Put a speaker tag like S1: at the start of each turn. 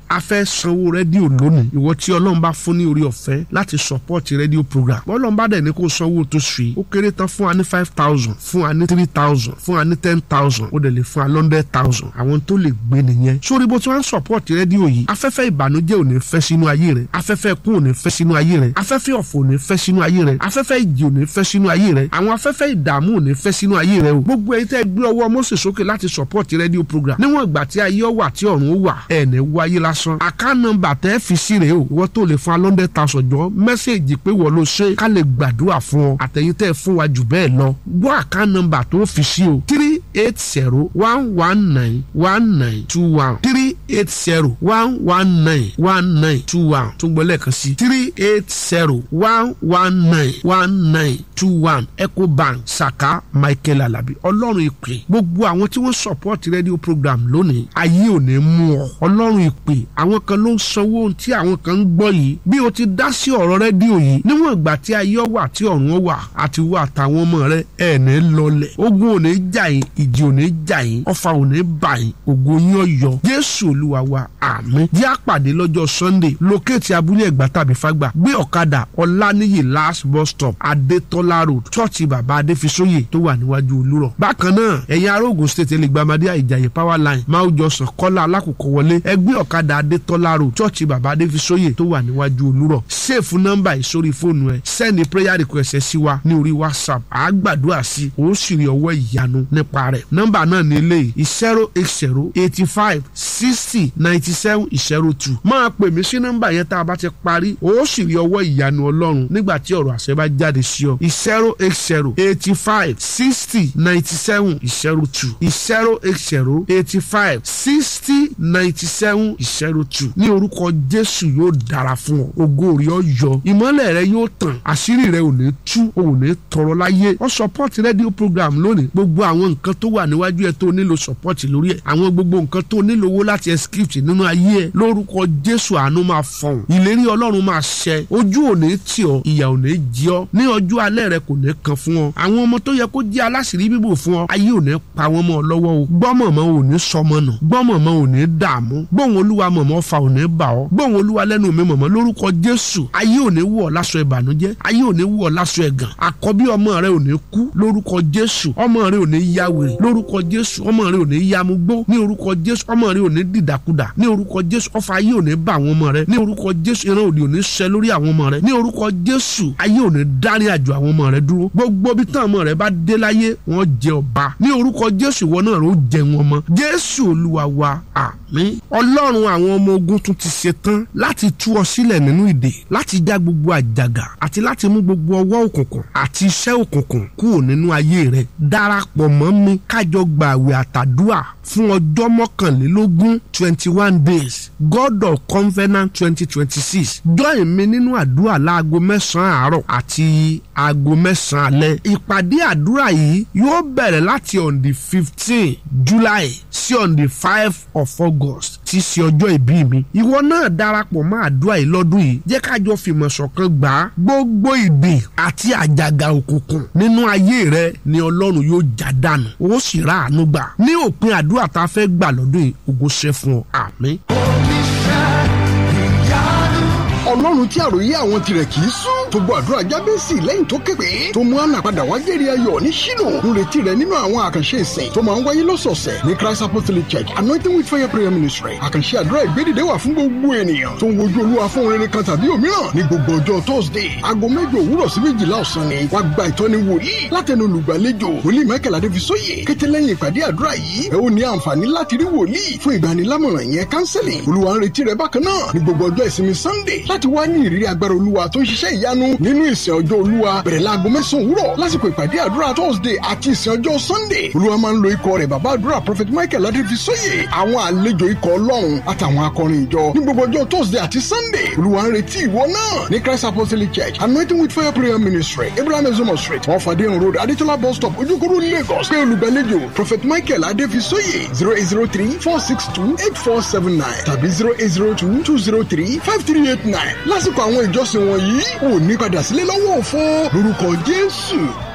S1: a fẹ́ sanwó rédíò lónìí ìwọ tí ọlọ́run bá fún ní orí ọ̀fẹ́ láti support rédíò program ọlọ́run bá dẹ̀ ní kó sanwó tó sùn yìí ó kéré tán fún wa ní five thousand fún wa ní three thousand fún wa ní ten thousand ó dẹ̀ lè fún wa hundred thousand àwọn tó lè gbé nìyẹn sórí bó tí wọ́n ń support rédíò yìí afẹ́fẹ́ ìbànújẹ́ ò ní fẹ́ sínú ayé rẹ afẹ́fẹ́ kú ò ní fẹ́ sínú ayé rẹ afẹ́fẹ́ ọ̀fọ̀ ò ní fẹ́ sínú ayé rẹ afẹ́fẹ́ ìjì ò ní fẹ́ sínú ayé rẹ àwọn afẹ́fẹ́ ìdààmú ò ní fẹ́ sínú ayé rẹ o gbogbo ẹ̀yin tẹ́ gbé ọwọ́ Mósè sókè láti support rédíò program níwọ̀n ìgbà tí ayé ọ wà tí ọ̀run ó wà ẹ̀ ní wáyé lásán account number tẹ́ fi sí rèé o ìwọ tó lè fún wa hundred thousand jọ mẹ́sẹ̀gì pé wọ́n ló ṣe ká lè gbàdúrà fún ọ àtẹ̀yìn tẹ́ fún wa jù bẹ́ẹ̀ lọ gbọ́ account number tó fi sí o three eight zero one one nine one nine two one three eight zero one one nine one nine two one tún gbọ́ lẹ́ẹ̀kan sí three eight zero one one nine one nine two one ecobank saka michael alabi ọlọ́run ìpè gbogbo àwọn tí wọ́n support radio program lónìí ayé ò ní mú ọ ọlọ́run ìpè àwọn kan ló ń sanwó ohun tí àwọn kan ń gbọ́ yìí bí o ti dá sí ọ̀rọ̀ rédíò yìí níwọ̀n ìgbà tí ayé wà tí ọ̀run wà àti wà táwọn ọmọ rẹ ẹ̀ ní lọlẹ̀ ogun ò ní jà yín ìjì ò ní jà yín ọfà ò ní bà yín ògo yín ọ̀yọ́ jésù olúwa wa àmín jẹ́ àpàdé lọ́jọ́ sunday lókèétì abúlé ẹ̀gbá tàbí fágbà gbé ọ̀kadà ọláníyì last bus stop adétọ́lá road chọ́ọ̀chì bàbá adéfisóyè tó wà níwájú olúrọ̀ bákan náà ẹ̀yin ará Ògùn state ẹlẹgbàmọdé àìjàyè power line máa jọ sàn kọ́lá alákòókò wọlé ẹgbẹ́ ọ̀kadà adétọ́lá road chọ́ọ̀chì bàbá adéfisóyè tó wà níwájú olúrọ̀ sèfù nọ́mbà yìí sórí fóònù ẹ sẹ́ni prayer request ẹ sí wa ní orí whatsapp àá gbàdúrà sí ó sì rí ọwọ́ ìyanu nípa rẹ̀ nọ́mbà náà ní eléyìí zero eight zero eighty five sixty ninety seven zero two máa pè mí sí nọ́mbà yẹn tá a bá ti parí ó sì rí ọwọ́ ìyanu ọlọ́run nígbà tí ọ̀rọ̀ àṣẹ bá jáde sí ọ zero eight zero eighty five sixty ninety seven zero two zero eight zero eighty five sixty ninety seven zero two ní orúkọ jésù yóò dára fún ọ ògo rẹ ó yọ ìmọ́lẹ̀ rẹ yóò tàn àṣírí rẹ ò ní tú ò ní tọrọ láyé ọ support radio program lónìí gbogbo àwọn nǹkan tó wà níwájú ẹ tó nílò support lórí ẹ àwọn gbogbo nǹkan tó nílò owó láti ẹ script nínú ayé ẹ lórúkọ jésù àánú máa fọhùn ìlérí ọlọ́run máa ṣẹ ojú ò ní tì ọ ìyà ò ní jí ọ ní ọjọ́ alẹ́ rẹ kò ní kan fún ọ àwọn ọmọ tó yẹ kó jẹ́ aláṣìírí bíbò fún ọ ayé ò ní pa wọn mọ́ ọ lọ́wọ́ o gbọ́mọ̀mọ́ ò ní sọmọ nù gbọ́mọ̀mọ́ ò ní dààmú gbóhùn olúwa mọ̀mọ́ fa ò ní bà ọ́ gbóhùn olúwa lẹ́nu mi mọ̀mọ́ lórúkọ jésù ayé ò ní wọ̀ ọ́ láṣọ ìbànújẹ́ ayé ò ní wọ̀ ọ́ láṣọ ẹ̀gàn àkọ́bí ọmọ rẹ ò ní kú lórúkọ jésù ọmọ rẹ ò ní ya wèrè lórúkọ jésù ọmọ rẹ ò ní ya mugbó ní orúkọ jésù ọmọ rẹ ò ní dìdàkudà ní orúkọ jésù ọfà ayé ò ní bà àwọn ọmọ rẹ ní orúkọ jésù ìran òdì ò ní ṣẹ lórí àwọn ọmọ rẹ ní orúkọ jésù ayé ò ní dárí àjò àwọn ọmọ rẹ dúró gbogbo bí tán ọmọ rẹ bá dé láyé wọn jẹ ọba ní orúkọ jésù ìwọ náà ló jẹ wọn mọ jésù olúwa wa àmín ọlọ́run àwọn ọmọ ogun tún ti ṣe tán láti tú ọ sílẹ̀ nínú ìdè láti já gbogbo àjàgà àti láti mú gbogbo ọwọ́ òkùnkùn àti iṣẹ́ òkùnkùn kúrò nínú ayé rẹ darapọ̀ mọ́ mi kájọ gbààwẹ̀ àtàdúà fún ọjọ́ mọ́kànlélógún twenty one days god of covenant twenty twenty six join mi nínú àdúrà láago mẹ́sàn-án àárọ̀ àti aago mẹ́sàn-án alẹ́ ìpàdé àdúrà yìí yóò bẹ̀rẹ̀ láti on the fifteen july sí on the five of august tí í ṣe ọjọ́ ìbí mi ìwọ náà darapọ̀ mọ́ àdúrà yìí lọ́dún yìí jẹ́ kájọ fìmọ̀ ṣọ̀kan gbà á gbogbo ìdè àti àjàgà òkùnkùn nínú ayé rẹ ni ọlọ́run yóò já dànù ó sì rà àánú gbà ní òpin àdúrà tá a fẹ́ gbà lọ́dún yìí ògo ṣe fún ọ àmín.
S2: ọlọ́run tí àròyé àwọn tirẹ̀ kì í sún tó gbọ́ àdúrà jábẹ́sì lẹ́yìn tó képe tó mú àná padà wá jẹ́rìí ayọ̀ ní ṣínú ń retí rẹ nínú àwọn àkànṣe ìsìn tó máa ń wáyé lọ́sọ̀ọ̀sẹ̀ ní christ apostolic church anointing with fire prayer ministry àkànṣe àdúrà ìgbédìde wà fún gbogbo ènìyàn tó ń wojú olúwa fún rere kan tàbí òmíràn ní gbogbo ọjọ́ thursday aago mẹ́jọ òwúrọ̀ sí méjìlá ọ̀sán ni wàá gba ìtọ́ni wòlíì látẹnu olùgbàlejò wòlíì michael adéfisóyè kété lẹ́yìn ìpàdé àdúrà yìí ẹ ó ní àǹfààní láti rí wòlíì fún ìgbanilámọ̀ràn yẹn counseling olúwa ń retí rẹ bákan náà ní gbogbo ọjọ́ ìsinmi sunday láti wá ní ìrírí agbára olúwa tó ń ṣiṣẹ́ ìyanu nínú ìsìn ọjọ́ olúwa bẹ̀rẹ̀ láago mẹ́sàn-án òwúrọ̀ lásìkò ìpàdé àdúrà thursday àti ìsìn ọjọ́ sunday olúwa máa ń lo ikọ̀ rẹ̀ bàbá àdúrà prophet michael adéfisóyè àwọn àlejò ikọ̀ ọlọ́run àtàwọn akọrin ìjọ ní gbogbo ọjọ́ thursday àti sunday olúwa ń retí ìwọ náà ní christ apostolic church anointing with fire prayer ministry abraham ezomo street wọn fàdéhùn road adétọ́lá bus stop ojúkúrú lagos pé olùgbàlejò prophet michael adéfisóyè zero eight zero three four six two eight four seven nine tàbí zero eight zero two two zero three five three eight nine lásìkò àwọn ìjọsìn wọ̀nyí ò ní padà sílé lọ́wọ́ òfo lórúkọ jésù